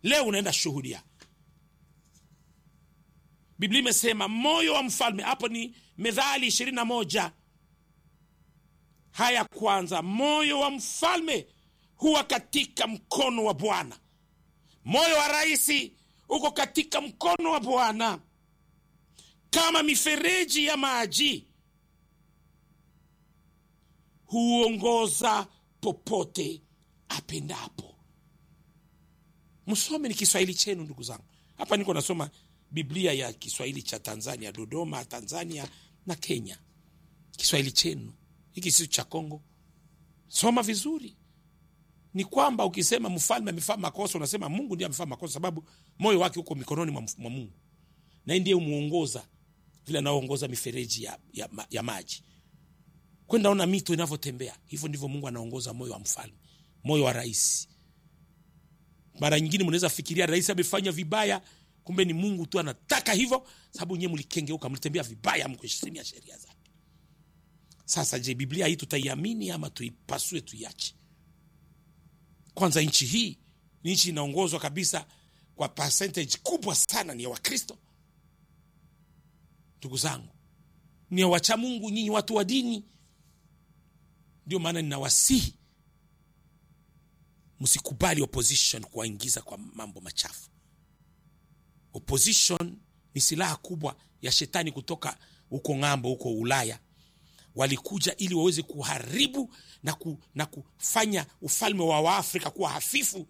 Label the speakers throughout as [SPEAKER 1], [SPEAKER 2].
[SPEAKER 1] leo unaenda shuhudia biblia imesema moyo wa mfalme hapo ni medhali ishirini na moja haya kwanza moyo wa mfalme huwa katika mkono wa bwana moyo wa raisi uko katika mkono wa bwana kama mifereji ya maji huongoza popote apendapo msome ni kiswahili chenu ndugu zangu hapa niko nasoma biblia ya kiswahili cha tanzania dodoma tanzania na kenya kiswahili chenu hiki sio cha kongo soma vizuri ni kwamba ukisema mfalme amefaa makosa unasema mungu ndiye amefaa makosa sababu moyo wake uko mikononi mwa, mwa mungu naye ndiye umuongoza vile anaoongoza mifereji ya, ya, ya maji kwenda ona mito inavyotembea hivyo ndivyo mungu anaongoza moyo wa mfalme moyo wa rais mara nyingine mnaweza fikiria rais amefanya vibaya kumbe ni mungu tu anataka hivyo sababu nyewe mlikengeuka mlitembea vibaya mkuheshimia sheria zake sasa je biblia hii tutaiamini ama tuipasue tuiache kwanza nchi hii ni nchi inaongozwa kabisa kwa percentage kubwa sana ni ya wakristo ndugu zangu ni ya wacha mungu nyinyi watu wa dini ndio maana ninawasihi msikubali opposition kuwaingiza kwa mambo machafu opposition ni silaha kubwa ya shetani kutoka huko ng'ambo huko ulaya walikuja ili waweze kuharibu na, ku, na kufanya ufalme wa waafrika kuwa hafifu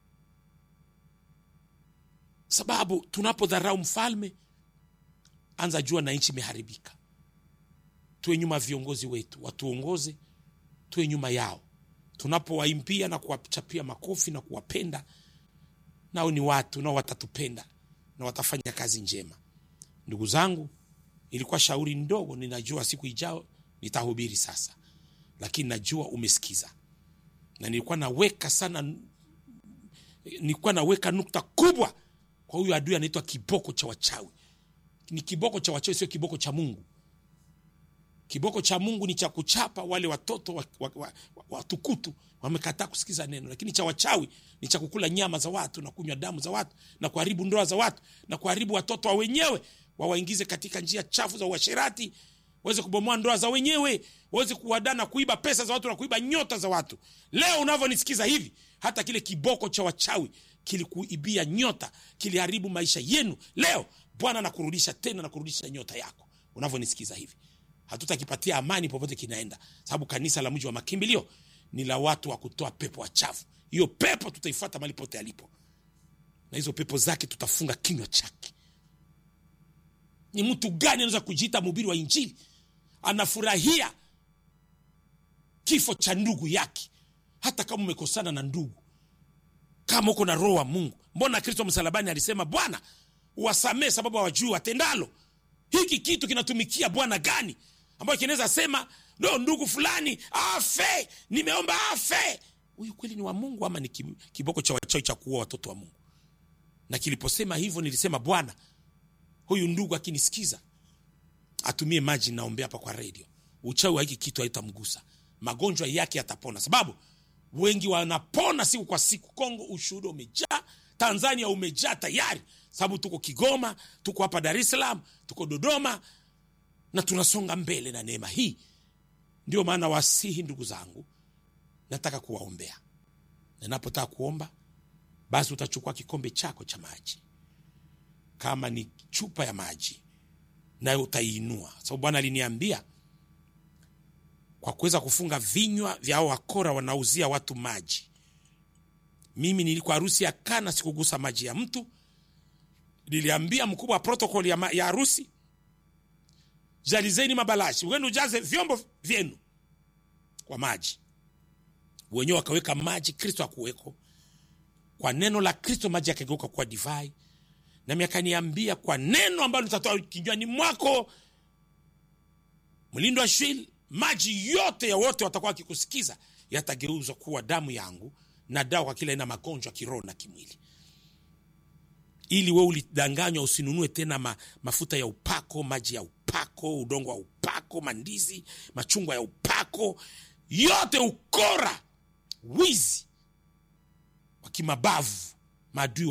[SPEAKER 1] sababu tunapodharau mfalme anza jua na nchi imeharibika tuwe nyuma ya viongozi wetu watuongoze tuwe nyuma yao tunapowaimbia na kuwachapia makofi na kuwapenda nao ni watu nao watatupenda na watafanya kazi njema ndugu zangu ilikuwa shauri ndogo ninajua siku ijao nitahubiri sasa lakini najua umesikiza na nilikuwa naweka sana nilikuwa naweka nukta kubwa kwa huyu adui anaitwa kiboko cha wachawi ni kiboko cha wachawi sio kiboko cha mungu kiboko cha mungu ni cha kuchapa wale watoto watukutu wa, wa, wa, watukutu wamekataa kusikiza neno lakini cha wachawi ni cha kukula nyama za watu na kunywa damu za watu na kuharibu ndoa za watu na kuharibu watoto wa wenyewe wawaingize katika njia chafu za uasherati waweze kubomoa ndoa za wenyewe waweze kuwadaa na kuiba pesa za watu na kuiba nyota za watu leo unavyonisikiza hivi hata kile kiboko cha wachawi kilikuibia nyota kiliharibu maisha yenu leo bwana nakurudisha tena na kurudisha nyota yako unavyonisikiza hivi hatutakipatia amani popote kinaenda sababu kanisa la mji wa makimbilio ni la watu wa kutoa pepo wachafu hiyo pepo tutaifuata mali pote alipo na hizo pepo zake tutafunga kinywa chake ni mtu gani anaweza kujiita mhubiri wa injili anafurahia kifo cha ndugu yake hata kama umekosana na ndugu kama uko na roho wa mungu mbona kristo msalabani alisema bwana uwasamee sababu hawajui watendalo hiki kitu kinatumikia bwana gani ambayo kinaweza sema no ndugu fulani afe nimeomba afe huyu kweli ni wa mungu ama ni kiboko cha wachawi cha kuua watoto wa mungu na kiliposema hivyo nilisema bwana huyu ndugu akinisikiza atumie maji naombea hapa kwa redio uchawi wa hiki kitu haitamgusa magonjwa yake yatapona sababu wengi wanapona siku kwa siku kongo ushuhuda umejaa tanzania umejaa tayari sababu tuko kigoma tuko hapa dar es salaam tuko dodoma na tunasonga mbele na neema hii ndio maana wasihi ndugu zangu nataka kuwaombea ninapotaka kuomba basi utachukua kikombe chako cha maji kama ni chupa ya maji nayo utaiinua sababu bwana aliniambia kwa kuweza kufunga vinywa vya hao wakora wanauzia watu maji mimi nilikuwa harusi ya kana sikugusa maji ya mtu niliambia mkubwa wa protokol ya, ya harusi jalizeni mabalashi wenu ujaze vyombo vyenu kwa maji wenyewe wakaweka maji kristo akuweko kwa neno la kristo maji yakageuka kuwa divai nami akaniambia kwa neno ambalo litatoa kinywani mwako mlindo wa shwil maji yote ya wote watakuwa wakikusikiza yatageuzwa kuwa damu yangu na dawa kwa kila aina magonjwa kiroho na kimwili ili we ulidanganywa usinunue tena ma, mafuta ya upako maji ya upako udongo wa upako mandizi machungwa ya upako yote ukora wizi wa kimabavu maadui